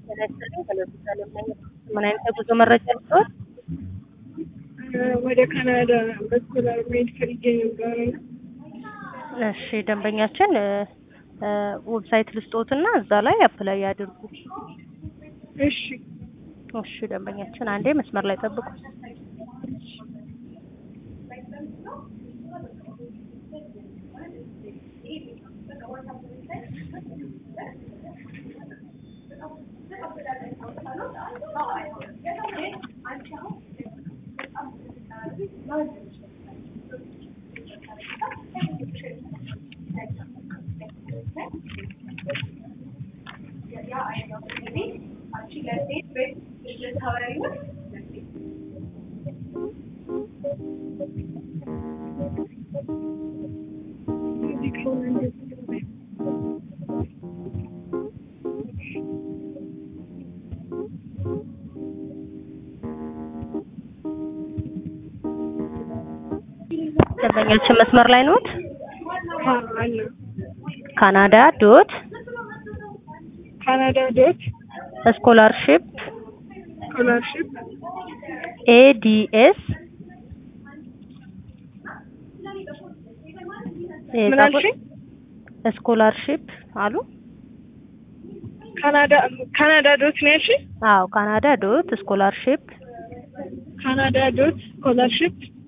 ጤና ይስጥልኝ። ከለሆስፒታል ምን አይነት የጉዞ መረጃ ልትወስድ? ወደ ካናዳ በስኮላር መሄድ ፈልጌ ነበረ። እሺ ደንበኛችን ዌብሳይት ልስጦትና እዛ ላይ አፕላይ ያድርጉ። እሺ እሺ ደንበኛችን አንዴ መስመር ላይ ጠብቁ። ደንበኛችን መስመር ላይ ኖት? አለ ካናዳ ዶት ካናዳ ዶት ስኮላርሺፕ ስኮላርሽፕ ኤዲኤስ ምን አልሽኝ? ስኮላርሺፕ አሉ። ካናዳ ካናዳ ዶት ነው ያልሽኝ? አዎ ካናዳ ዶት ስኮላርሺፕ ካናዳ ዶት ስኮላርሽፕ